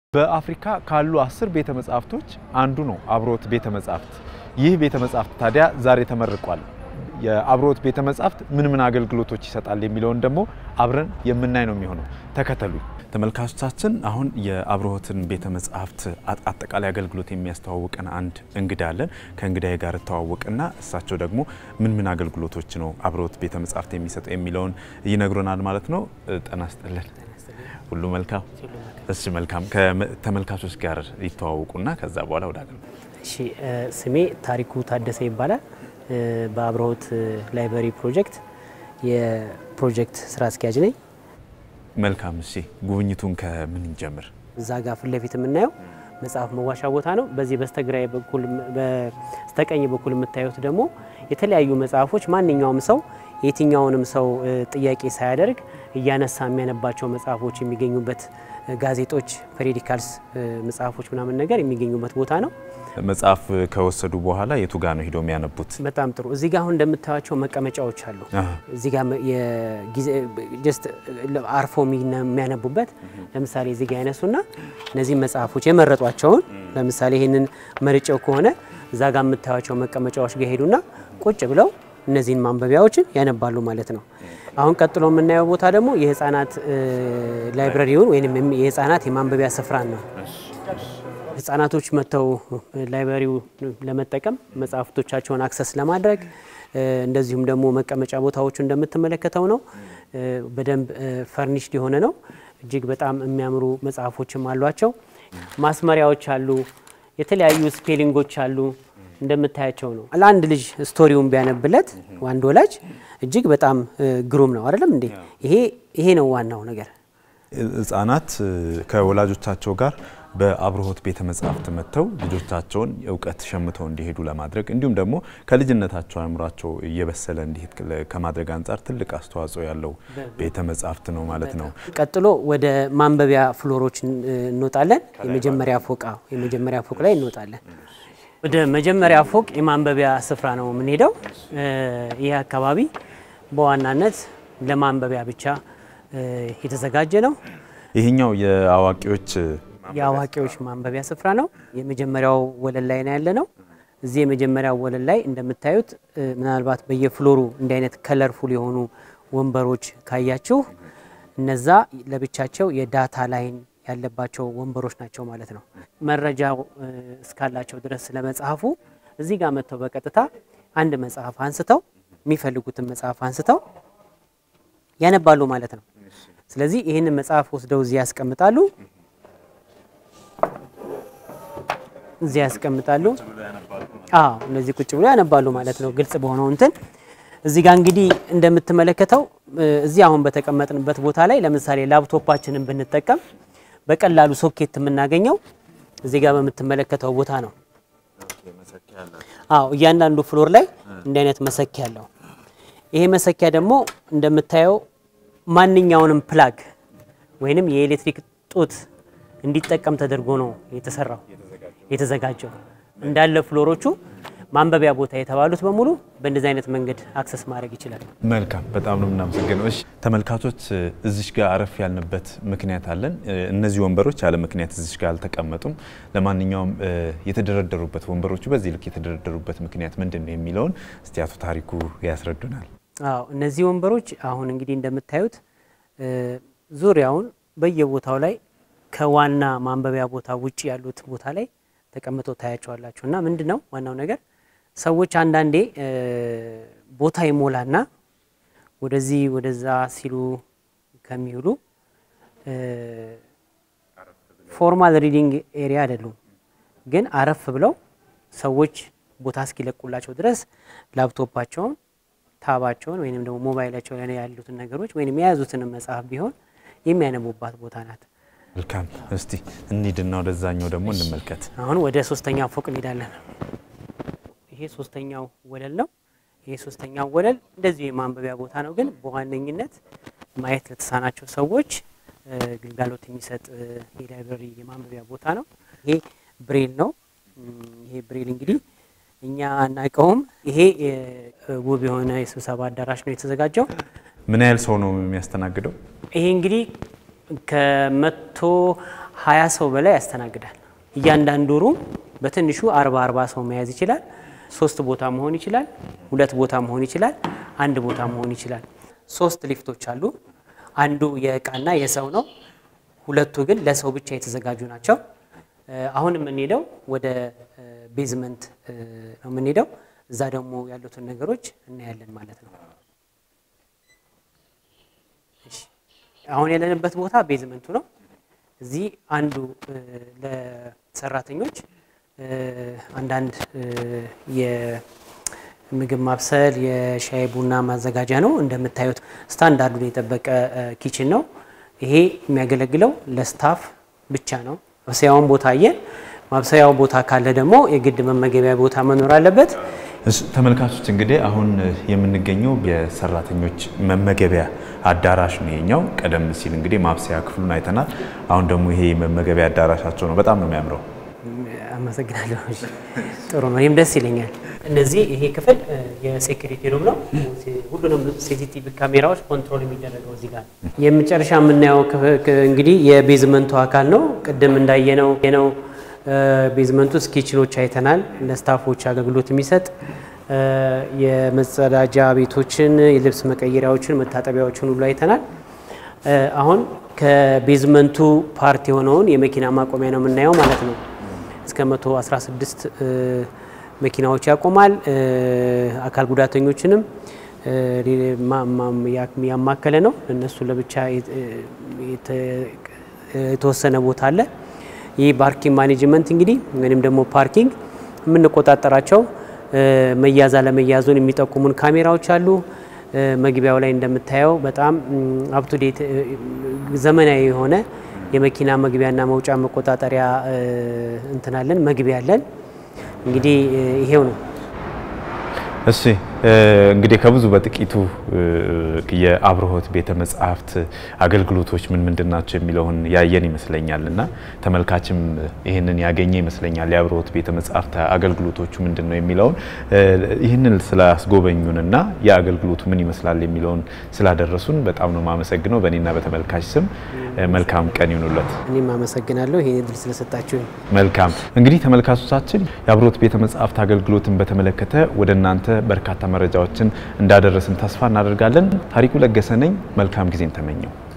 በአፍሪካ ካሉ አስር ቤተ መጻሕፍቶች አንዱ ነው አብርሆት ቤተ መጻሕፍት። ይህ ቤተ መጻሕፍት ታዲያ ዛሬ ተመርቋል። የአብርሆት ቤተ መጻሕፍት ምን ምን አገልግሎቶች ይሰጣል የሚለውን ደግሞ አብረን የምናይ ነው የሚሆነው። ተከተሉ ተመልካቾቻችን። አሁን የአብርሆትን ቤተ መጻሕፍት አጠቃላይ አገልግሎት የሚያስተዋውቀን አንድ እንግዳ አለን። ከእንግዳዬ ጋር እተዋወቅና እሳቸው ደግሞ ምን ምን አገልግሎቶች ነው አብርሆት ቤተ መጻሕፍት የሚሰጠው የሚለውን ይነግሩናል ማለት ነው። ጤና ይስጥልን። ሁሉ መልካም? እሺ መልካም። ከተመልካቾች ጋር ይተዋወቁና ከዛ በኋላ ወደ አገልግሎት። እሺ ስሜ ታሪኩ ታደሰ ይባላል። በአብርሆት ላይብረሪ ፕሮጀክት የፕሮጀክት ስራ አስኪያጅ ነኝ። መልካም። እሺ ጉብኝቱን ከምን እንጀምር? እዛ ጋር ፊት ለፊት የምናየው መጽሐፍ መዋሻ ቦታ ነው። በዚህ በስተግራይ በኩል በስተቀኝ በኩል የምታዩት ደግሞ የተለያዩ መጽሐፎች ማንኛውም ሰው የትኛውንም ሰው ጥያቄ ሳያደርግ እያነሳ የሚያነባቸው መጽሐፎች የሚገኙበት ጋዜጦች፣ ፔሪዲካልስ መጽሐፎች ምናምን ነገር የሚገኙበት ቦታ ነው። መጽሐፍ ከወሰዱ በኋላ የቱ ጋር ነው ሂደው የሚያነቡት? በጣም ጥሩ። እዚህ ጋር አሁን እንደምታዩቸው መቀመጫዎች አሉ። እዚህ ጋር ጀስት አርፎ የሚያነቡበት ለምሳሌ እዚህ ጋር ያነሱና እነዚህ መጽሐፎች የመረጧቸውን ለምሳሌ ይህንን መርጨው ከሆነ እዛ ጋር የምታዩቸው መቀመጫዎች ጋር ሄዱና ቁጭ ብለው እነዚህን ማንበቢያዎችን ያነባሉ ማለት ነው። አሁን ቀጥሎ የምናየው ቦታ ደግሞ የህፃናት ላይብረሪውን ወይም የህፃናት የማንበቢያ ስፍራን ነው። ህጻናቶች መጥተው ላይብረሪው ለመጠቀም መጽሐፍቶቻቸውን አክሰስ ለማድረግ እንደዚሁም ደግሞ መቀመጫ ቦታዎቹ እንደምትመለከተው ነው። በደንብ ፈርኒሽድ የሆነ ነው። እጅግ በጣም የሚያምሩ መጽሐፎችም አሏቸው። ማስመሪያዎች አሉ። የተለያዩ ስፔሊንጎች አሉ። እንደምታያቸው ነው። ለአንድ ልጅ ስቶሪውን ቢያነብለት አንድ ወላጅ እጅግ በጣም ግሩም ነው አይደለም እንዴ? ይሄ ይሄ ነው ዋናው ነገር። ህጻናት ከወላጆቻቸው ጋር በአብርሆት ቤተ መጻሕፍት መጥተው ልጆቻቸውን እውቀት ሸምተው እንዲሄዱ ለማድረግ እንዲሁም ደግሞ ከልጅነታቸው አእምሯቸው እየበሰለ እንዲሄድ ከማድረግ አንጻር ትልቅ አስተዋጽኦ ያለው ቤተ መጻሕፍት ነው ማለት ነው። ቀጥሎ ወደ ማንበቢያ ፍሎሮች እንወጣለን። የመጀመሪያ ፎቅ የመጀመሪያ ፎቅ ላይ እንወጣለን። ወደ መጀመሪያ ፎቅ የማንበቢያ ስፍራ ነው የምንሄደው። ይህ አካባቢ በዋናነት ለማንበቢያ ብቻ የተዘጋጀ ነው። ይህኛው የአዋቂዎች የአዋቂዎች ማንበቢያ ስፍራ ነው። የመጀመሪያው ወለል ላይ ነው ያለ ነው። እዚህ የመጀመሪያው ወለል ላይ እንደምታዩት ምናልባት በየፍሎሩ እንዲህ አይነት ከለርፉል የሆኑ ወንበሮች ካያችሁ እነዛ ለብቻቸው የዳታ ላይን ያለባቸው ወንበሮች ናቸው ማለት ነው። መረጃው እስካላቸው ድረስ ስለ መጽሐፉ እዚህ ጋር መጥተው በቀጥታ አንድ መጽሐፍ አንስተው የሚፈልጉትን መጽሐፍ አንስተው ያነባሉ ማለት ነው። ስለዚህ ይህንን መጽሐፍ ወስደው እዚህ ያስቀምጣሉ እዚህ ያስቀምጣሉ። አዎ እነዚህ ቁጭ ብሎ ያነባሉ ማለት ነው። ግልጽ በሆነው እንትን እዚህ ጋር እንግዲህ እንደምትመለከተው እዚህ አሁን በተቀመጥንበት ቦታ ላይ ለምሳሌ ላፕቶፓችንን ብንጠቀም በቀላሉ ሶኬት የምናገኘው እዚህ ጋር በምትመለከተው ቦታ ነው። አዎ እያንዳንዱ ፍሎር ላይ እንዲህ አይነት መሰኪያ አለው። ይሄ መሰኪያ ደግሞ እንደምታየው ማንኛውንም ፕላግ ወይንም የኤሌክትሪክ ጡት እንዲጠቀም ተደርጎ ነው የተሰራው የተዘጋጀው። እንዳለ ፍሎሮቹ ማንበቢያ ቦታ የተባሉት በሙሉ በእንደዚህ አይነት መንገድ አክሰስ ማድረግ ይችላል። መልካም፣ በጣም ነው የምናመሰግነው። እሺ ተመልካቾች፣ እዚሽ ጋር አረፍ ያልንበት ምክንያት አለን። እነዚህ ወንበሮች ያለ ምክንያት እዚሽ ጋር አልተቀመጡም። ለማንኛውም የተደረደሩበት ወንበሮቹ በዚህ ልክ የተደረደሩበት ምክንያት ምንድን ነው የሚለውን እስቲ አቶ ታሪኩ ያስረዱናል። አዎ እነዚህ ወንበሮች አሁን እንግዲህ እንደምታዩት ዙሪያውን በየቦታው ላይ ከዋና ማንበቢያ ቦታ ውጭ ያሉት ቦታ ላይ ተቀምጠው ታያቸዋላችሁ። እና ምንድን ነው ዋናው ነገር ሰዎች አንዳንዴ ቦታ ይሞላና ወደዚህ ወደዛ ሲሉ ከሚውሉ ፎርማል ሪዲንግ ኤሪያ አይደሉም፣ ግን አረፍ ብለው ሰዎች ቦታ እስኪለቁላቸው ድረስ ላፕቶፓቸውን፣ ታባቸውን ወይንም ደግሞ ሞባይላቸው ላይ ያሉትን ነገሮች ወይም የያዙትን መጽሐፍ ቢሆን የሚያነቡባት ቦታ ናት። መልካም እስቲ እንሂድና ወደዛኛው ደግሞ እንመልከት። አሁን ወደ ሶስተኛው ፎቅ እንሄዳለን። ይሄ ሶስተኛው ወለል ነው። ይሄ ሶስተኛው ወለል እንደዚሁ የማንበቢያ ቦታ ነው፣ ግን በዋነኝነት ማየት ለተሳናቸው ሰዎች ግልጋሎት የሚሰጥ የላይብረሪ የማንበቢያ ቦታ ነው። ይሄ ብሬል ነው። ይሄ ብሬል እንግዲህ እኛ አናውቀውም። ይሄ ውብ የሆነ የስብሰባ አዳራሽ ነው የተዘጋጀው። ምን ያህል ሰው ነው የሚያስተናግደው? ይሄ እንግዲህ ከመቶ ሀያ ሰው በላይ ያስተናግዳል። እያንዳንዱ ሩም በትንሹ አርባ አርባ ሰው መያዝ ይችላል። ሶስት ቦታ መሆን ይችላል። ሁለት ቦታ መሆን ይችላል። አንድ ቦታ መሆን ይችላል። ሶስት ሊፍቶች አሉ። አንዱ የእቃና የሰው ነው። ሁለቱ ግን ለሰው ብቻ የተዘጋጁ ናቸው። አሁን የምንሄደው ወደ ቤዝመንት ነው የምንሄደው። እዛ ደግሞ ያሉትን ነገሮች እናያለን ማለት ነው። አሁን ያለንበት ቦታ ቤዝመንቱ ነው። እዚህ አንዱ ለሰራተኞች አንዳንድ የምግብ ማብሰል የሻይ ቡና ማዘጋጃ ነው። እንደምታዩት ስታንዳርዱን የጠበቀ ኪችን ነው። ይሄ የሚያገለግለው ለስታፍ ብቻ ነው። ማብሰያውን ቦታ አየን። ማብሰያው ቦታ ካለ ደግሞ የግድ መመገቢያ ቦታ መኖር አለበት። ተመልካቾች እንግዲህ አሁን የምንገኘው የሰራተኞች መመገቢያ አዳራሽ ነው የኛው። ቀደም ሲል እንግዲህ ማብሰያ ክፍሉን አይተናል። አሁን ደግሞ ይሄ መመገቢያ አዳራሻቸው ነው። በጣም ነው የሚያምረው። አመሰግናለሁ። ጥሩ ነው። ይህም ደስ ይለኛል። እነዚህ ይሄ ክፍል የሴኩሪቲ ሩም ነው። ሁሉንም ሲሲቲቪ ካሜራዎች ኮንትሮል የሚደረገው እዚህ ጋር ነው። የመጨረሻ የምናየው እንግዲህ የቤዝመንቱ አካል ነው። ቅድም እንዳየነው ነው ቤዝመንት ውስጥ ኪችኖች አይተናል። ለስታፎች አገልግሎት የሚሰጥ የመጸዳጃ ቤቶችን፣ የልብስ መቀየሪያዎችን፣ መታጠቢያዎችን ሁሉ አይተናል። አሁን ከቤዝመንቱ ፓርት የሆነውን የመኪና ማቆሚያ ነው የምናየው ማለት ነው። እስከ 116 መኪናዎች ያቆማል። አካል ጉዳተኞችንም ያማከለ ነው። እነሱ ለብቻ የተወሰነ ቦታ አለ። ይህ ፓርኪንግ ማኔጅመንት እንግዲህ ወይም ደግሞ ፓርኪንግ የምንቆጣጠራቸው መያዝ አለመያዙን የሚጠቁሙን ካሜራዎች አሉ። መግቢያው ላይ እንደምታየው በጣም አፕቱዴት ዘመናዊ የሆነ የመኪና መግቢያና መውጫ መቆጣጠሪያ እንትናለን መግቢያ አለን። እንግዲህ ይሄው ነው። እሺ እንግዲህ ከብዙ በጥቂቱ የአብርሆት ቤተ መጻሕፍት አገልግሎቶች ምን ምንድን ናቸው የሚለውን ያየን ይመስለኛል እና ተመልካችም ይህንን ያገኘ ይመስለኛል። የአብርሆት ቤተ መጻሕፍት አገልግሎቶቹ ምንድን ነው የሚለውን ይህንን ስላስጎበኙንና የአገልግሎቱ ምን ይመስላል የሚለውን ስላደረሱን በጣም ነው የማመሰግነው። በእኔና በተመልካች ስም መልካም ቀን ይሁኑለት። እኔም አመሰግናለሁ ይህን እድል ስለሰጣችሁኝ። መልካም እንግዲህ ተመልካቾቻችን የአብርሆት ቤተ መጻሕፍት አገልግሎትን በተመለከተ ወደ እናንተ በርካታ መረጃዎችን እንዳደረስን ተስፋ እናደርጋለን። ታሪኩ ለገሰ ነኝ። መልካም ጊዜን ተመኘው።